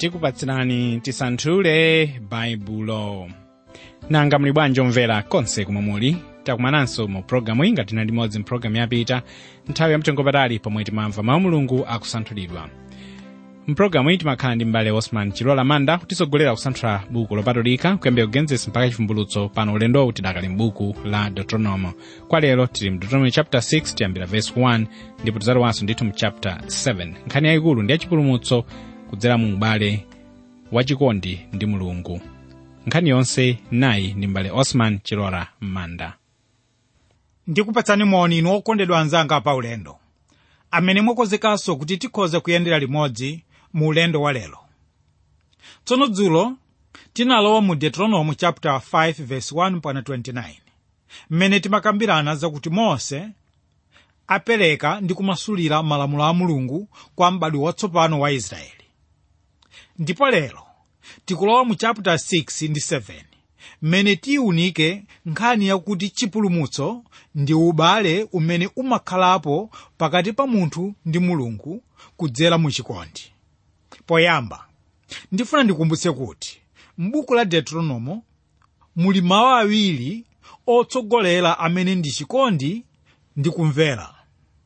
tikupatsirani tisanthule baibulo nanga muli bwanji omvera konse kumwe muli takumananso mu pologalamu inga tinali limodzi mpulogalamu yapita nthawi yamtengopatali pomwe timamva mawu mulungu akusanthulidwa mpulogalamu iyi timakhala ndi mbale osman chilola manda kutisogolera kusanthula buku lopatulika kuyambira kugenesis mpaka chivumbulutso pano ulendowu tidakali m'buku la deuteronomo kwa lero tili mu deuteronomy chapter 6 tiyambira verse 1 ndipo tidzalowanso ndithu mu chapter 7 nkhani yayikulu ndi yachipulumutso kudzera mu ubale wachikondi ndi mulungu nkhani yonse nayi ndi mbale osman chilola manda ndikupatsani moni inu okondedwa anzanga pa ulendo amene mwakonzekanso kuti tikhoze kuyendera limodzi mu ulendo wa lero tsono dzulo tinalowa mu deuteronomy chapter 5 verse 1 mpaka 29 mmene timakambirana zakuti mose apereka ndi kumasulira malamulo a mulungu kwa m'badwo watsopano wa israeli ndipo lero tikulowa mu chapter 6 ndi 7 mmene tiyiunike nkhani yakuti chipulumutso ndi ubale umene umakhalapo pakati pa munthu ndi mulungu kudzera mu chikondi poyamba ndifuna ndikumbutse kuti m'buku la deuteronomo muli mawu awiri otsogolera amene ndi chikondi ndi kumvera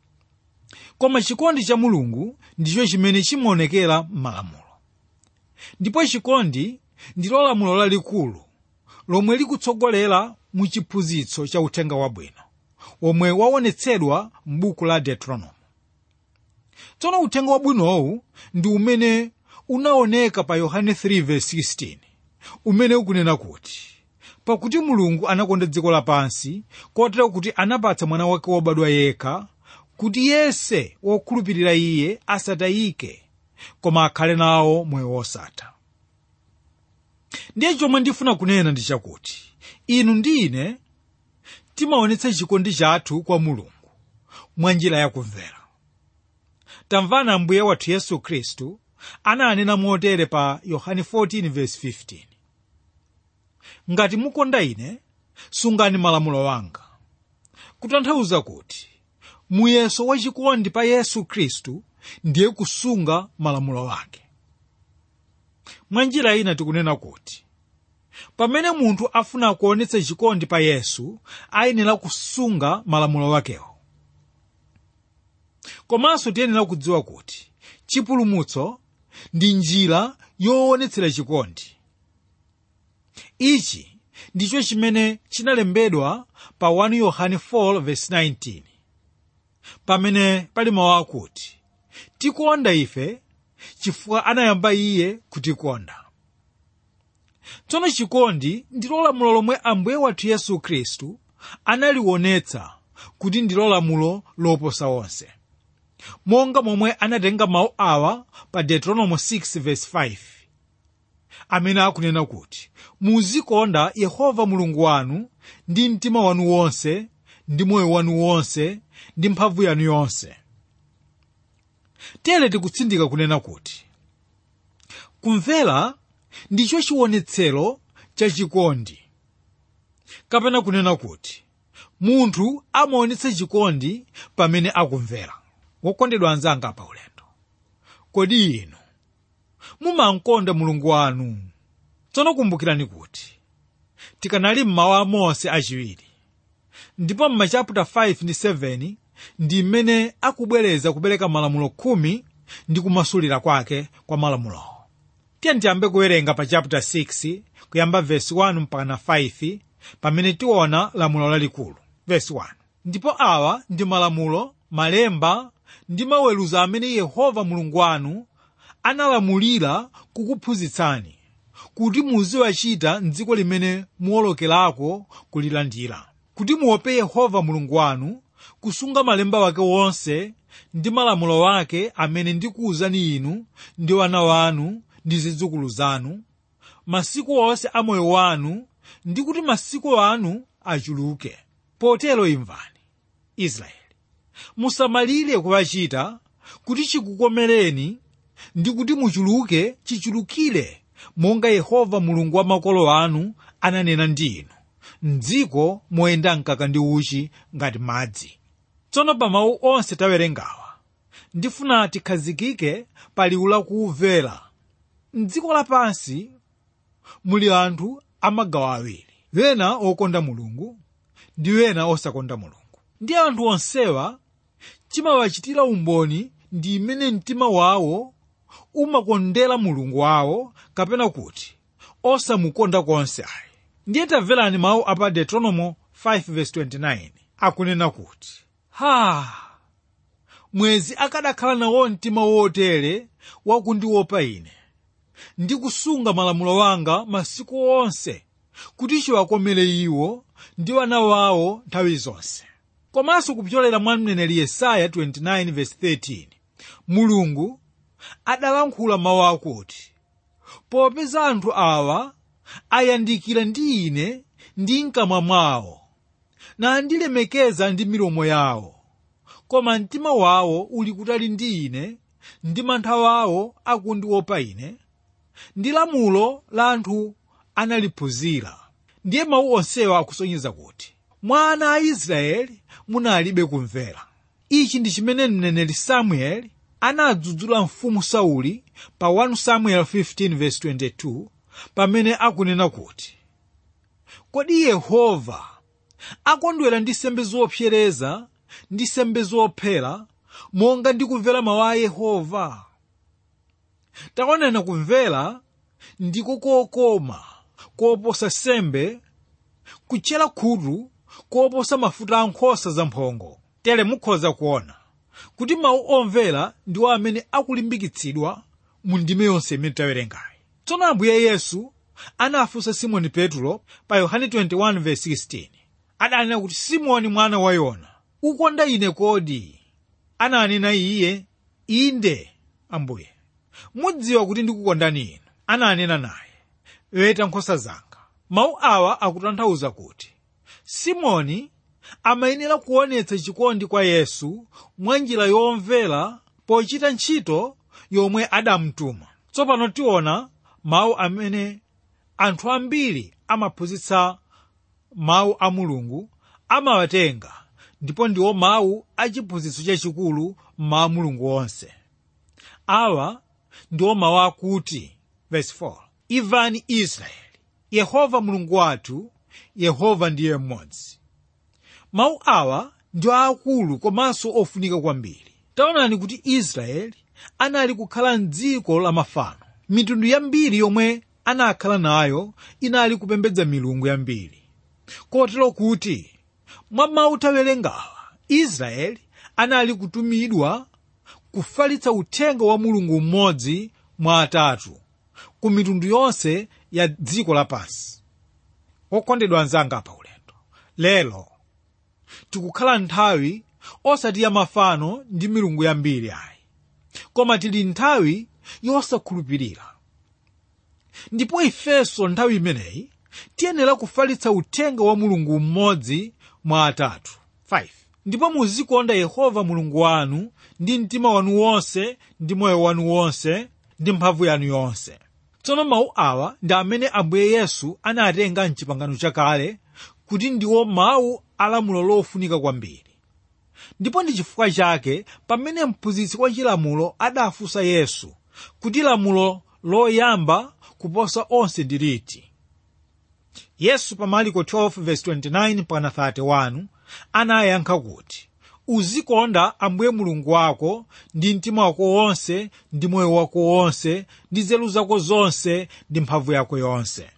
koma chikondi cha mulungu ndicho chimene chimaonekera m'malamulo ndipo chikondi ndilo lamulo lalikulu lomwe likutsogolera mu chiphunzitso cha uthenga wabwino womwe waonetsedwa m'buku la deuteronomo tsono uthenga wabwinowu ndi umene unaoneka pa yohane 3:16 umene ukunena kuti pakuti mulungu anakonda dziko lapansi kotero kuti anapatsa mwana wake wobadwa yekha kuti yense wokhulupirira iye asatayike koma akhale nawo moyo wosatha ndiye chomwe ndifuna kunena ndi chakuti inu ndi ine timaonetsa chikondi chathu kwa mulungu mwa njira yakumvera tamvana ambuye wathu yesu khristu ananena motere pa yohane 14:15 ngati mukonda ine sungani malamulo anga kutanthauza kuti muyeso wachikondi pa yesu khristu ndiye kusunga malamulo ake mwa njira ina tikunena kuti pamene munthu afuna kuonetsa chikondi pa yesu ayenera kusunga malamulo wakewo komanso tiyenera kudziwa kuti chipulumutso ndi njira yoonetsera chikondi ichi ndicho chimene chinalembedwa pa 1 yohane 4:19 pamene pali mawu akuti tikonda ife chifukwa anayamba iye kutikonda tsono chikondi ndilo lamulo lomwe ambuye wathu yesu khristu analionetsa kuti ndilo lamulo loposa onse monga momwe anatenga mawu awa pa deuteronomo 6:5 amene akunena kuti muzikonda yehova mulungu wanu ndi mtima wanu wonse ndi moyo wanu wonse ndi mphamvu yanu yonse tere tikutsindika kunena kuti kumvera ndicho chionetsero cha chikondi kapena kunena kuti munthu amaonetsa chikondi pamene akumvera wokondedwa anzanga pa ulendo kodi inu mumankonda mulungu wanu tsono kumbukirani kuti tikanali mmawu a mose achiwiri ndipo m'machaputa 5 ndi 7 ndi mmene akubwereza kupereka malamulo khumi ndi kumasulira kwake kwa malamulowo tiye tiyambe kuwerenga pa chapter 6 kuyamba vesi 1 mpaka 5 pamene tiona lamulo lalikulu vesi 1 ndipo awa ndi malamulo malemba ndi maweruzo amene yehova mulungu wanu analamulira kukuphunzitsani kuti muziwachita mdziko limene muwolokerako kulilandira kuti muope yehova mulungu wanu kusunga malemba wake wonse ndi malamulo wake amene ndikuwuzani inu ndi wana wanu ndi zidzukulu zanu masiku onse a moyo wanu ndi kuti masiku anu achuluke potero imvani israeli musamalire kuwachita kuti chikukomereni ndi kuti muchuluke chichulukire monga yehova mulungu wa makolo anu ananena ndi inu mdziko moyenda mkaka ndi uchi ngati madzi tsono pa mawu onse tawerengawa ndifuna tikhazikike pa liwu lakumvera mdziko lapansi muli anthu amagawo awiri wena okonda mulungu ndi wena osakonda mulungu ndi anthu onsewa chimawachitira umboni ndi imene mtima wawo umakondera mulungu wawo kapena kuti osamukonda konse ayi ndiye tamverani mawu apa deuteronomo 5:29 akunena kuti ha mwezi akadakhala nawo mtima wotere wakundiopa ine ndi kusunga malamulo wanga masiku onse kuti chiwakomere iwo ndi wana wawo nthawi zonse komanso kupyolera mwa mneneri yesaya 29:13 mulungu adalankhula mawu akuti popeza anthu awa ayandikira ndi ine ndi mkamwa mwawo nandilemekeza ndi milomo yawo koma mtima wawo uli kutali ndi ine ndi mantha wawo akundiopa ine ndi lamulo la anthu analiphunzira ndiye mawu onsewa akusonyeza kuti mwa ana a israeli munalibe kumvera ichi ndi chimene mneneri samueli anadzudzula mfumu sauli pa 1 samuel 15:22 pamene akunena kuti kodi yehova akondwera ndi sembe zopsereza ndi sembe zophera monga ndi kumvera mawu a yehova taonani kumvera ndiko kokoma koposa sembe kutchera khutu koposa mafuta a nkhosa zamphongo tere mukhoza kuona kuti mawu omvera ndiwo amene akulimbikitsidwa mu ndime yonse imene tawerengayi tsono ambuye yesu anafunsa simoni petro pa yohane 21:16 adanena kuti simoni mwana wa yona ukonda ine kodi ananena iye inde ambuye mudziwa kuti ndikukondani inu ananena naye weta nkhosa zanga mawu awa akutanthauza kuti simoni amayenera kuonetsa chikondi kwa yesu mwa njira yomvera pochita ntchito yomwe adamtuma tsopano tiona mawu amene anthu ambiri amaphunzitsa mawu a mulungu amawatenga ndipo ndiwo mawu achiphunzitso chachikulu mmawu mulungu onse awa ndiwo mawu akuti verse 4 imvani israeli yehova mulungu wathu yehova ndiye mmodzi mawu awa ndi aakulu komanso ofunika kwambiri taonani kuti israeli anali kukhala mdziko la mafano mitundu yambiri yomwe anakhala nayo inali kupembedza milungu yambiri kotero kuti mwa mawu tawerengawa israeli anali kutumidwa kufalitsa uthenga wa mulungu mmodzi mwa atatu ku mitundu yonse ya dziko lapansi okondedwa anzanga pa ulendo lero tikukhala nthawi osati ya mafano ndi milungu yambiri ayi koma tili nthawi yosakhulupirira ndipo ifenso nthawi imeneyi tiyenera kufalitsa uthenga wa mulungu mmodzi mwa atatu 5 ndipo muzikonda yehova mulungu wanu ndi mtima wanu wonse ndi moyo wanu wonse ndi mphamvu yanu yonse tsono mawu awa ndi amene ambuye yesu anatenga mchipangano chakale kuti ndiwo mawu alamulo lofunika kwambiri ndipo ndi chifukwa chake pamene mphunzitsi wa chilamulo adafunsa yesu kuti lamulo loyamba kuposa onse ndi liti yesu pa mariko 12:29 pana 31 anayankha kuti uzikonda ambuye mulungu wako ndi mtima wako wonse ndi moyo wako wonse ndi nzeru zako zonse ndi mphamvu yako yonse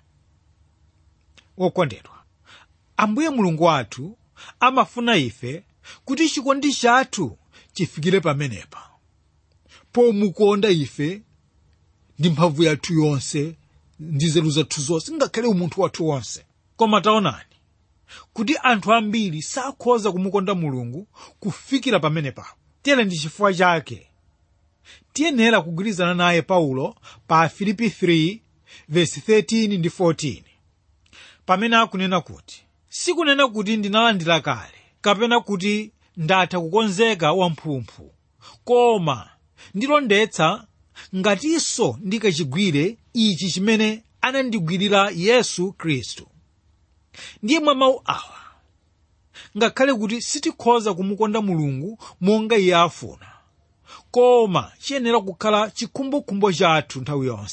wokondedwa ambuye mulungu wathu amafuna ife kuti chikondi chathu chifikire pamenepa pomukonda ife ndi mphamvu yathu yonse ndi nzeru zathu zonse ngakhale umunthu wathu wonse koma taonani kuti anthu ambiri sakhoza kumukonda mulungu kufikira pamenepapo tere ndi chifukwa chake tiyenera kugwirizana naye paulo pa filipi 3 vesi 13 ndi 14 pamene akunena kuti sikunena kuti ndinalandira kale kapena kuti ndatha kukonzeka wamphumphu koma ndilondetsa ngatinso ndikachigwire ichi chimene anandigwirira yesu khristu ndiye mwa mawu awa ngakhale kuti sitikhoza kumukonda mulungu monga iye afuna koma chiyenera kukhala chikhumbokhumbo chathu nthawi yonse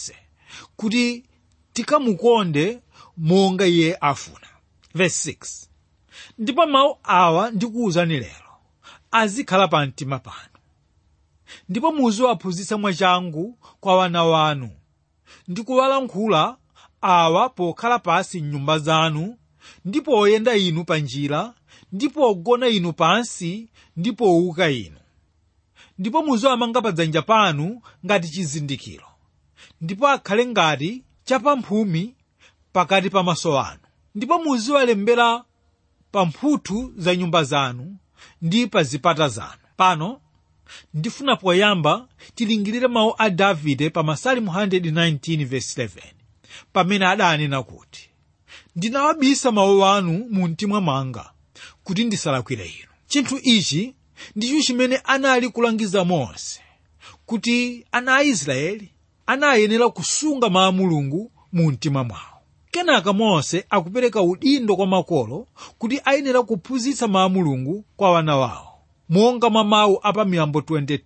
kuti tikamukonde monga iye afuna verse 6 ndipo mawu awa ndikuwuzani lero azikhala pa mtima panu ndipo muziwaphunzitsa mwachangu kwa wana wanu ndi kuwalankhula awa pokhala pasi m'nyumba zanu ndi poyenda inu pa njira ndi pogona inu pansi ndi powuka inu ndipo muziwamanga pa dzanja panu ngati chizindikiro ndipo akhale ngati chapamphumi pakati pa maso anu ndipo muziwalembera pa mphuthu za nyumba zanu ndi pa zipata zanu pano ndifuna poyamba tilingirire mawu a davide pa masalimu 119:11 pamene adanena kuti ndinawabisa mawu anu mu mtima mwanga kuti ndisalakwire inu chinthu ichi ndicho chimene anali kulangiza mose kuti ana a israeli anayenera kusunga mawu a mulungu mu mtima mwawo kenaka mose akupereka udindo kwa makolo kuti ayenera kuphunzitsa mawu a mulungu kwa wana wawo monga mwa mawu a pa miyambo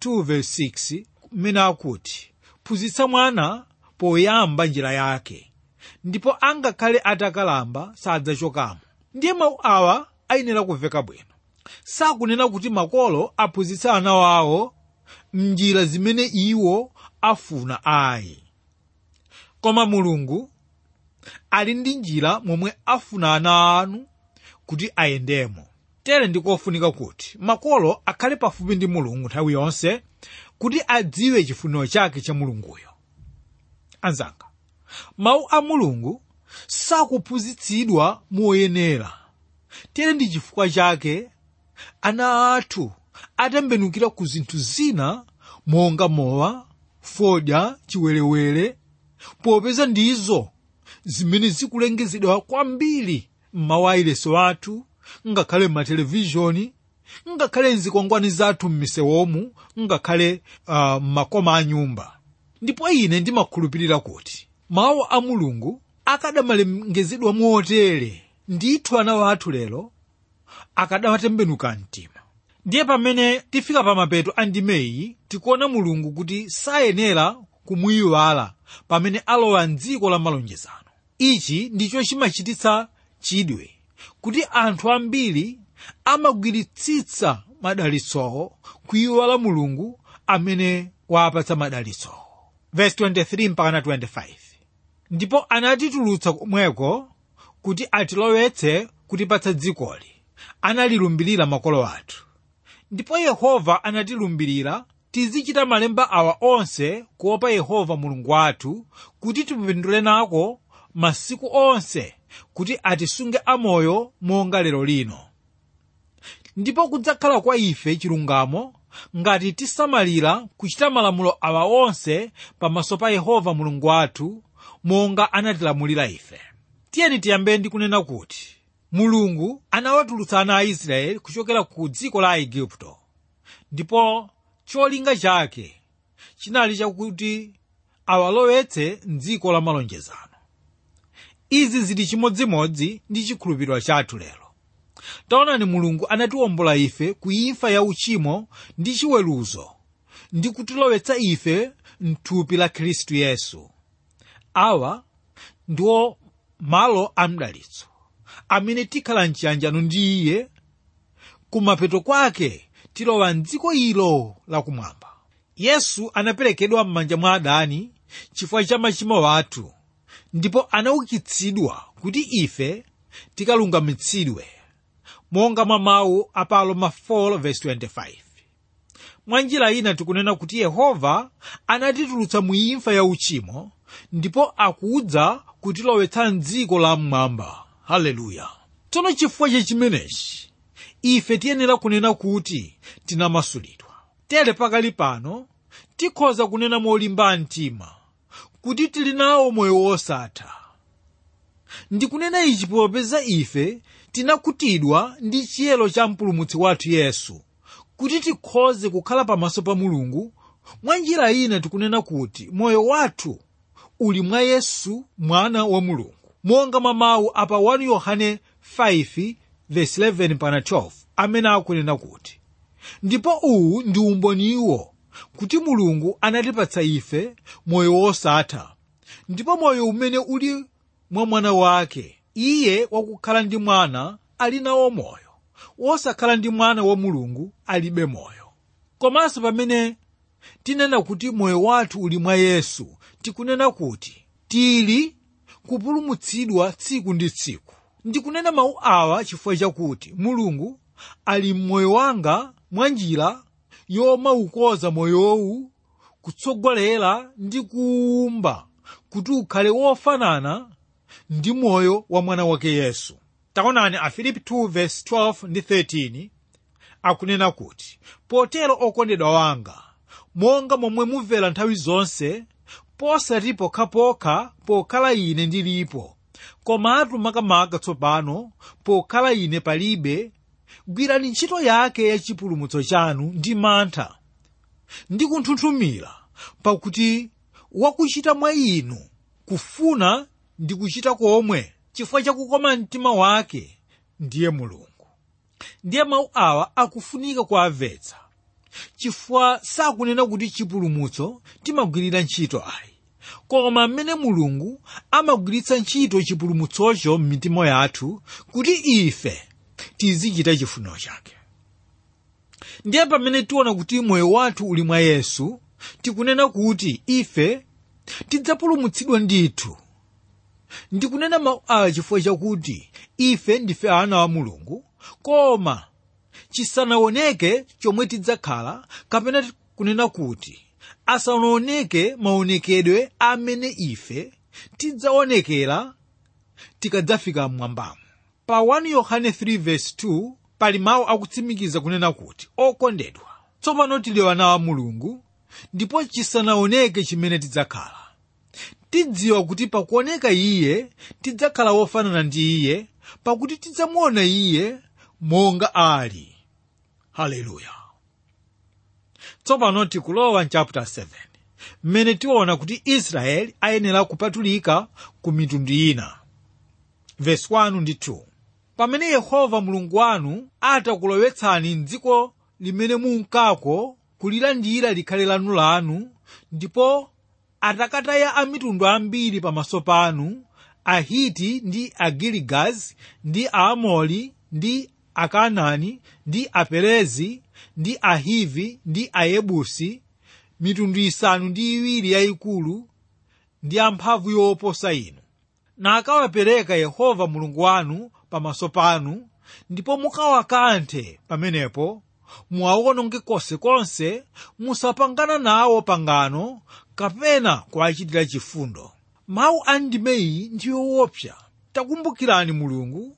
22:6 mmene akuti phunzitsa mwana poyamba njira yake ndipo angakhale atakalamba sadzachokamo ndiye mawu awa ayenera kumveka bwino sakunena kuti makolo aphunzitsa ana wawo mnjira zimene iwo afuna ayi koma mulungu ali ndi njira momwe afuna ana anu kuti ayendemo tere ndikofunika kuti makolo akhale pafupi ndi mulungu nthawi yonse kuti adziwe chifuniro chake cha mulunguyo anzanga mawu a mulungu sakuphunzitsidwa moyenera tere ndi chifukwa chake ana athu atembenukira ku zinthu zina monga mowa fodya chiwerewere popeza ndizo zimene zikulengezedwa kwambiri m'mawayilesi athu ngakhale m'matelevishoni ngakhale mzikwangwani zathu m'misewomu ngakhale uh, m'makoma a nyumba ndipo ine ndimakhulupirira kuti mawu a mulungu akadamalengezedwa motere ndithu ana wathu lero akadawatembenuka mtima ndiye pamene tifika pa mapeto a ndimeyi tikuona mulungu kuti sayenera kumuyiwala pamene alowa mdziko la malonjezano ichi ndicho chimachititsa chidwe kuti anthu ambiri amagwiritsitsa madalitsowo kuyiwala mulungu amene wapatsa madalitsowo verse 23 mpaka 25 ndipo anatitulutsa komweko kuti atilowetse kutipatsa dzikoli analilumbirira makolo athu ndipo yehova anatilumbirira tizichita malemba awa onse kuopa yehova mulungu wathu kuti tipindule nako masiku onse kuti atisunge amoyo monga lero lino ndipo kudzakhala kwa ife chilungamo ngati tisamalira kuchita malamulo awa onse pamaso pa yehova mulungu wathu monga anatilamulira ife tiyeni tiyambe ndi kunena kuti mulungu anawatulutsa ana a israeli kuchokera ku dziko la aigupto ndipo cholinga chake chinali chakuti awalowetse mdziko la malonjezano izi zili chimodzimodzi ndi chikhulupiriro chathu lero taonani mulungu anatiwombola ife ku imfa ya uchimo ndi chiweruzo ndi kutilowetsa ife mthupi la khristu yesu awa ndiwo malo a mdalitso amene tikhala mchiyanjano ndi iye kumapeto kwake tilowa mdziko ilo lakumwamba yesu anaperekedwa m'manja mwa adani chifukwa cha machimo athu ndipo anaukitsidwa kuti ife tikalungamitsidwe monga mwa mawu a pa aroma 4:25 mwa njira ina tikunena kuti yehova anatitulutsa mu imfa ya uchimo ndipo akudza kutilowetsa mdziko la mmwamba haleluya tsono chifukwa cha chimenechi ife tiyenera kunena kuti tinamasulidwa tere pakali pano tikhoza kunena molimba mtima kuti tili nawo moyo wosatha ndikunena ichi popeza ife tinakutidwa ndi chiyero cha mpulumutsi wathu yesu kuti tikhoze kukhala pamaso pa mulungu mwa njira ina tikunena kuti moyo wathu uli mwa yesu mwana wa mulungu monga mwa mawu apa 1 yohane 5:11-12 amene akunena kuti ndipo uwu ndi umboniwo kuti mulungu anatipatsa ife moyo wosatha ndipo moyo umene uli mwa mwana wake iye wakukhala ndi mwana ali nawo moyo wosakhala ndi mwana wa mulungu alibe moyo komanso pamene tinena kuti moyo wathu uli mwa yesu tikunena kuti tili kupulumutsidwa tsiku ndi tsiku ndikunena mawu awa chifukwa chakuti mulungu ali mmoyo wanga mwa njira yomaukoza moyowu kutsogolera ndi kuwumba kuti ukhale wofanana ndi moyo wa mwana wake yesu taonani afilipi 2:12 ndi 13 akunena kuti potero okondedwa wanga monga momwe mumvera nthawi zonse posati pokhapokha pokhala ine ndilipo komatu makamaka tsopano pokhala ine palibe gwirani ntchito yake ya chipulumutso chanu ndi mantha ndi kunthunthumira pakuti wakuchita mwa inu kufuna ndi kuchita komwe chifukwa chakukoma mtima wake ndiye mulungu ndiye mawu awa akufunika kuamvetsa chifukwa sakunena kuti chipulumutso timagwirira ntchito ayi koma mmene mulungu amagwiritsa ntchito chipulumutsocho m'mitima yathu kuti ife tizichita chifuniro chake ndiye pamene tiona kuti moyo wathu uli mwa yesu tikunena kuti ife tidzapulumutsidwa ndithu ndikunena mawu awa chifukwa chakuti ife ndife ana wa mulungu koma chisanaoneke chomwe tidzakhala kapena kunena kuti asanaoneke maonekedwe amene ife tidzaonekera tikadzafika mmwambamo pa 1 yohane 3:2 pali mawu akutsimikiza kunena kuti okondedwa tsopano tili ana wa mulungu ndipo chisanaoneke chimene tidzakhala tidziwa kuti pakuoneka iye tidzakhala wofanana ndi iye pakuti tidzamuona iye monga ali haleluya tsopano tikulowa mchapter 7 mmene tiona kuti israeli ayenera kupatulika ku mitundu ina verse 1 ndi 2 pamene yehova mulungu wanu atakulowetsani mdziko limene munkako kulilandira likhale lanu lanu ndipo atakataya amitundu ambiri pamaso panu ahiti ndi agiligazi ndi aamori ndi akanani ndi aperezi ndi ahivi ndi ayebusi mitundu isanu ndi iwiri yayikulu ndi amphamvu yoposa inu nakawapereka yehova mulungu wanu pamaso panu ndipo mukawakanthe pamenepo muwaononge konsekonse musapangana nawo pangano kapena kuwachitira chifundo mawu a ndimeyi ndi yoopsa takumbukirani mulungu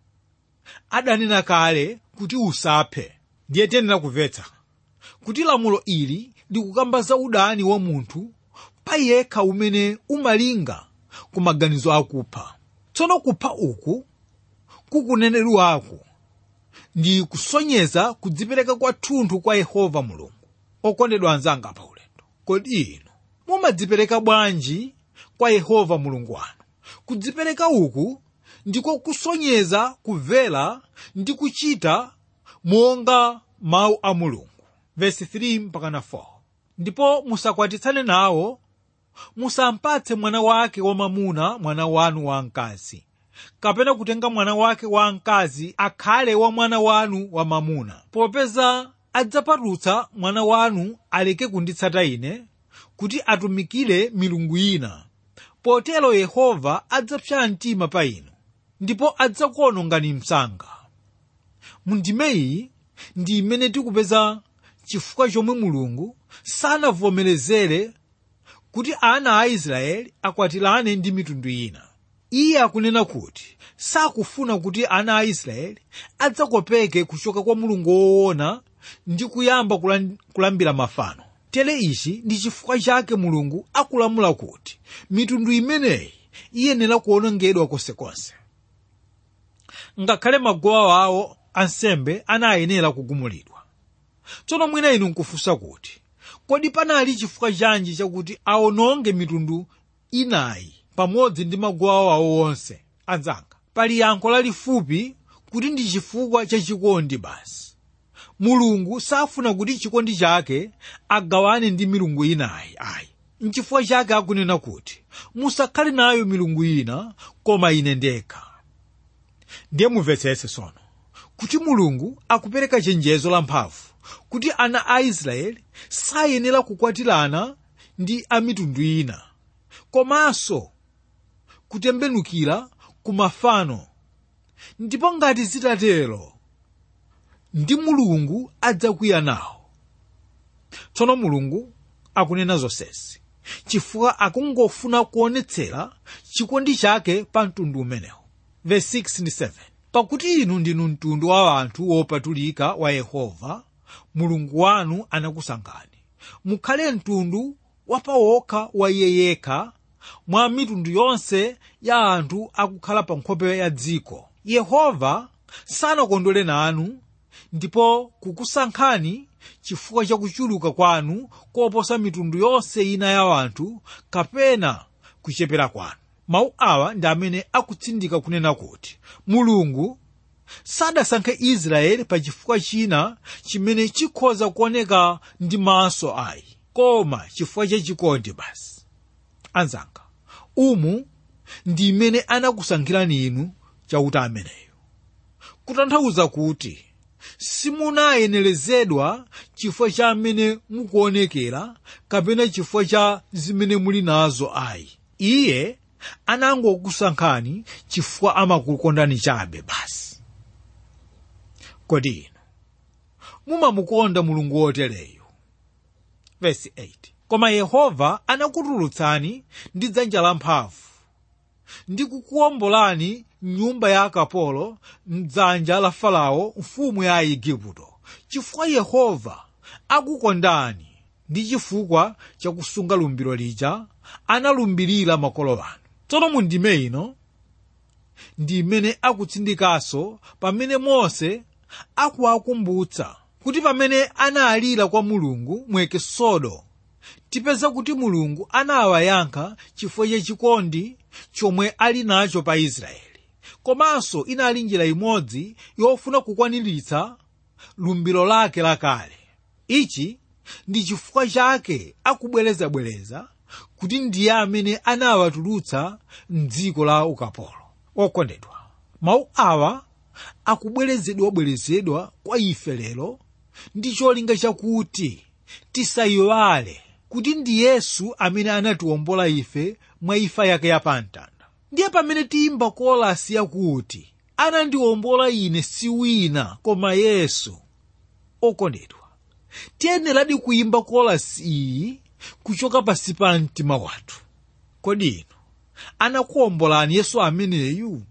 adanena kale kuti usaphe ndiye tiyenera kumvetsa kuti lamulo ili likukamba za udani wa munthu pa yekha umene umalinga ku maganizo akupha tsono kupha uku kukunenedwako ndi kusonyeza kudzipereka kwathunthu kwa yehova mulungu okondedwa anzanga pa ulendo kodi inu mumadzipereka bwanji kwa yehova mulungu wanu kudzipereka uku ndiko kusonyeza kumvera ndi kuchita monga mawu a mulungu vesi 3 mpakana 4 ndipo musakwatitsane nawo musampatse mwana wake wamamuna mwana wanu wamkazi kapena kutenga mwana wake wamkazi akhale wa mwana wanu wamamuna popeza adzapatutsa mwana wanu aleke kunditsata ine kuti atumikire milungu ina potero yehova adzapsa mtima pa inu ndipo adzakuonongani msanga mundimeyi ndi imene tikupeza chifukwa chomwe mulungu sanavomerezere kuti ana a israeli akwatirane ndi mitundu ina iye akunena kuti sakufuna kuti ana a israeli adzakopeke kuchoka kwa mulungu woona ndi kuyamba kulan- kulambira mafano tere ichi ndi chifukwa chake mulungu akulamula kuti mitundu imeneyi iyenera kuonongedwa konsekonse ngakhale magowa awo ansembe anayenera kugumulidwa tsono mwina inu nkufunsa kuti kodi panali chifukwa chanji chakuti aononge mitundu inayi pamodzi ndi magowa awo onse anzanga pali yankho lalifupi kuti ndi chifukwa cha chikondi basi mulungu safuna kuti chikondi chake agawane ndi milungu inayi ayi nchifukwa chake akunena kuti musakhale nayo milungu ina koma ine ndekha ndiye mumvetsetse tsono kuti mulungu akupereka chenjezo lamphamvu kuti ana a israeli sayenera kukwatirana ndi a mitundu ina komanso kutembenukira ku mafano ndipo ngati zitatero ndi mulungu adzakwiya nawo tsono mulungu akunena zonsezi chifukwa akungofuna kuonetsera chikondi chake pa mtundu umenewu verse 6 ndi 7 pakuti inu ndinu mtundu wa anthu wopatulika wa yehova mulungu wanu anakusankhani mukhale mtundu wapawokha wa iye yekha mwa mitundu yonse ya anthu akukhala pa nkhope ya dziko yehova sanakondwere nanu ndipo kukusankhani chifukwa cha kuchuluka kwanu koposa mitundu yonse ina ya anthu kapena kuchepera kwanu mawu awa ndi amene akutsindika kunena kuti mulungu sadasankhe israeli pa chifukwa china chimene chikhoza kuoneka ndi maso ayi koma chifukwa cha chikondi basi anzanga umu ndi imene anakusankhirani inu chauta ameneyo kutanthauza kuti simunayenerezedwa chifukwa cha amene mukuonekera kapena chifukwa cha zimene muli nazo ayi iye anangokusankhani chifukwa amakukondani chabe basi kodi inu mumamukonda mulungu wotereyu vesi 8 koma yehova anakutulutsani ndi dzanja lamphamvu ndi kukuwombolani mnyumba ya akapolo mdzanja la farao mfumu ya aigupto chifukwa yehova akukondani ndi chifukwa chakusunga lumbiro lija analumbirira makolo anu tsono mu ndime ino ndi imene akutsindikanso pamene mose akuwakumbutsa kuti pamene analira kwa mulungu mu ekisodo tipeza kuti mulungu anawayankha chifukwa cha chikondi chomwe ali nacho pa israeli komanso inali njira imodzi yofuna kukwaniritsa lumbiro lake lakale ichi ndi chifukwa chake akubwerezabwereza kuti ndiye amene anawatulutsa mdziko la ukapolo okondedwa mawu awa akubwerezedwabwerezedwa kwa ife lero ndi cholinga chakuti tisayiwale kuti ndi yesu amene anatiwombola ife mwa imfa yake yapamtanda ndiye pamene tiyimba kolasi yakuti anandiwombola ine si wina koma yesu okondedwa tiyeneradi kuyimba kolasi iyi kuchoka pasi pa mtima wathu kodi inu anakuwombolani yesu ameneyu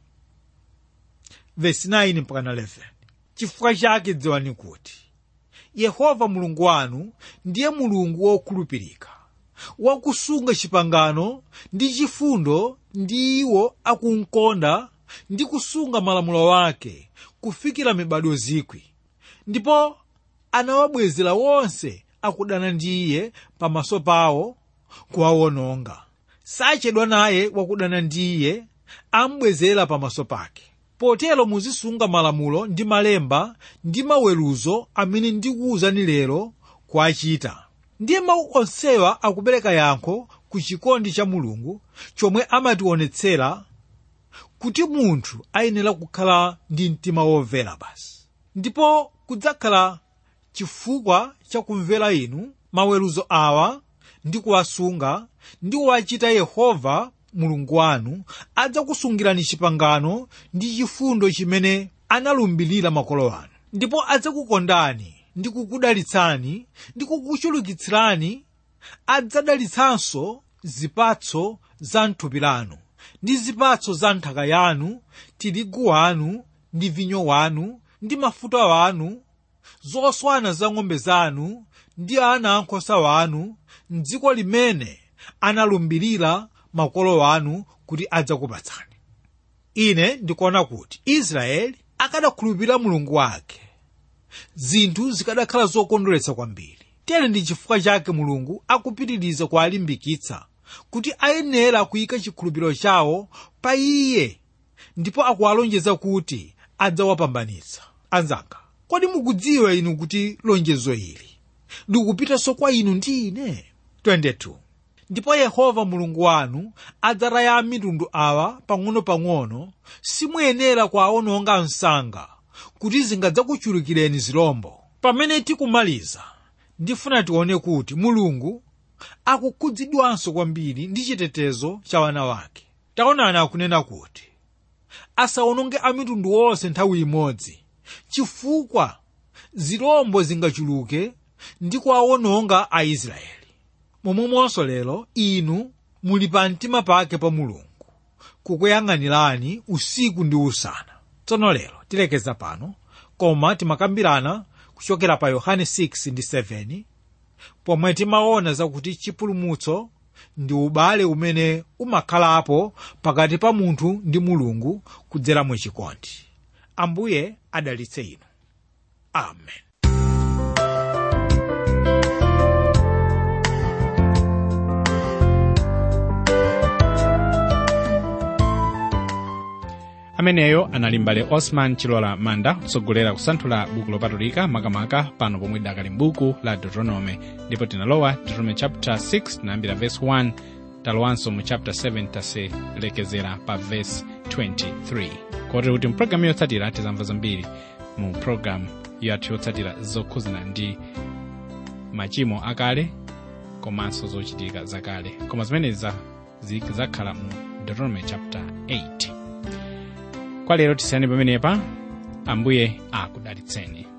vesi 9 mpaka 11 chifukwa chake dziwani kuti yehova mulungu wanu ndiye mulungu wokhulupirika wakusunga chipangano ndi chifundo ndi iwo akumkonda ndi kusunga malamulo wake kufikira mibado zikwi ndipo anawabwezera wonse akudana ndi iye pamaso pawo kuwawononga sachedwa naye wakudana ndi iye ambwezera pamaso pake potero muzisunga malamulo ndi malemba ndi maweruzo amene ndikuwuzani lero kuachita ndiye mawu onsewa akupereka yankho ku chikondi cha mulungu chomwe amationetsera kuti munthu ayenera kukhala ndi mtima womvera basi ndipo kudzakhala chifukwa cha kumvera inu maweruzo awa ndi kuwasunga ndi kuwachita yehova mulungu wanu adzakusungirani chipangano ndi chifundo chimene analumbirira makolo anu ndipo adzakukondani ndi kukudalitsani ndi kukuchulukitsirani adzadalitsanso zipatso za mthupi lanu ndi zipatso za nthaka yanu tirigu wanu ndi vinyo wanu ndi mafuta wanu zoswana za ng'ombe zanu ndi ana ankhosa wanu mdziko limene analumbirira makolo wanu kuti adzakupatsani ine ndikuona kuti israeli akadakhulupirira mulungu wake zinthu zikadakhala zokondweretsa kwambiri tere ndi chifukwa chake mulungu akupitiriza kuwalimbikitsa kuti ayenera kuyika chikhulupiriro chawo pa iye ndipo akuwalonjeza kuti adzawapambanitsa anzanga kodi mukudziwa inu kuti lonjezo ili likupitanso kwa inu ndi ine 22 ndipo yehova mulungu wanu adzataya mitundu awa pang'ono-pang'ono simuyenera kuwaononga msanga kuti zingadzakuchulukireni zilombo pamene tikumaliza ndifuna tione kuti mulungu akukhudzidwanso kwambiri ndi chitetezo cha wana wake taonani akunena kuti asaononge amitundu onse nthawi imodzi chifukwa zilombo zingachuluke ndi kuwaononga aisraeli momwemonso lero inu muli pa mtima pake pa mulungu kukuyang'anirani usiku ndi usana tsono lero tilekeza pano koma timakambirana kuchokera pa yohane 6 ndi 7 pomwe timaona zakuti chipulumutso ndi ubale umene umakhalapo pakati pa munthu ndi mulungu kudzera mu chikondi ambuye adalitse inu amen ameneyo anali mbale osman chilola manda kutsogolera kusanthula buku lopatulika makamaka pano pomwe dakali m'buku la deuteronome ndipo tinalowa deuteronome chapter 6 tinayambira verse 1 talowanso mu chapter 7 taselekezera pa verse 23 kotero kuti mpulogalamu yotsatira tizamva zambiri mu pulogalamu yathu yotsatira zokhuzana ndi machimo akale komanso zochitika zakale koma zimenezi zikakhala mu deuteronome chapter 8 kwa lero tisiyani pamenepa ambuye akudalitseni